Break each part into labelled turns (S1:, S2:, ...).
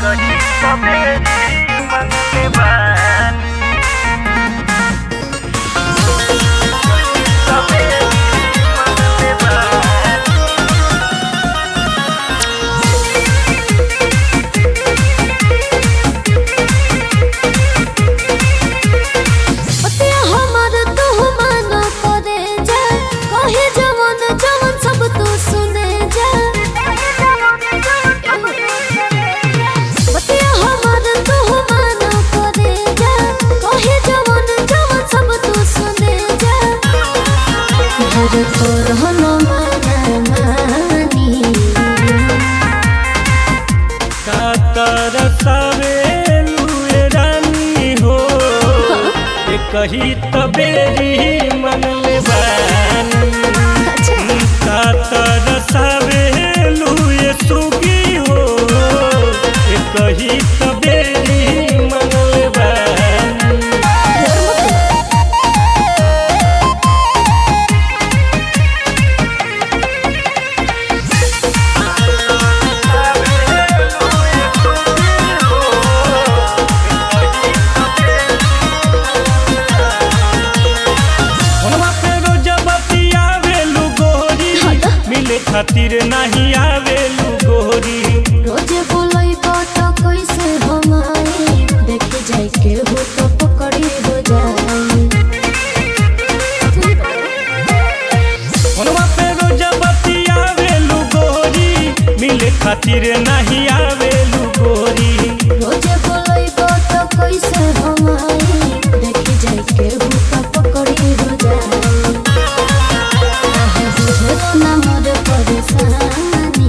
S1: कही सवेरी मंगले बानी सवेरी मंगले बानी
S2: पतिया हमर तू मानो करे जा कहे जवन जवन सब तू सुने जा पतिया हमर तू मानो करे जा कहे जवन जवन सब तू सुने जा घर तोर हनो मानी
S1: कातर सवेलुए रानी हो ये कही तबेरी मंगले बानी कातर सवेलुए सुगी हो ये कही तबेरी मंगले बानी फोनवा पे रोज बतियावेलु गोरी मिले खातिर नहीं आवेलु गोरी
S2: रोजे बोलाई बात कैसे हमारी देखे जाए के हो तो पकड़ी हो जाए
S1: फोनवा पे रोज बतियावेलु गोरी मिले खातिर नहीं आवेलु गोरी
S2: रोजे बोलाई बात कैसे हमारी देखे जाए के हो तो पकड़ी हो जाए आहे बुझे ना मोर परेशानी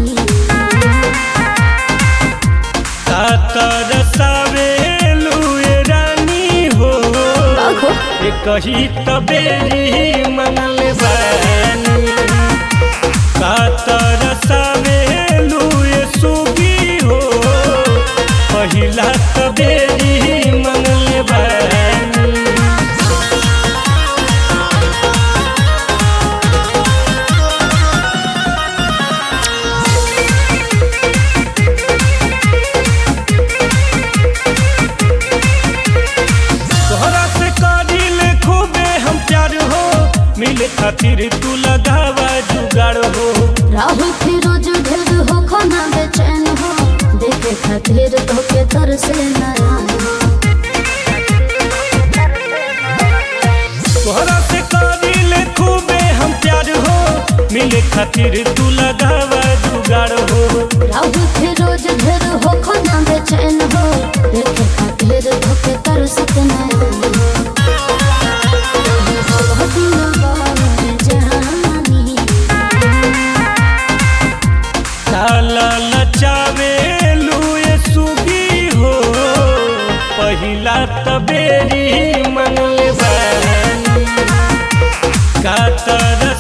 S1: कातर सवेलु ए रानी हो ये कही तबेरी मंगल बानी कातर सवेलु ए सुगी हो पहिला तबेरी मंगल बानी तोहरा से करिल खूबे हम प्यार हो मिले खातिर तू लगावा जुगाड़ हो
S2: राहुल फिरोज ढेर हो खाना बेचैन हो देखे खातिर तो के तरसे नया
S1: तोहरा से करिल खूबे हम प्यार हो मिले खातिर तू लगावा जुगाड़ हो
S2: राहुल फिरोज ढेर हो खाना बेचैन हो देखे खातिर तो के तरसे नया
S1: काला लचावे लुए सुगी हो पहिला तबेरी मंगल बानी कातर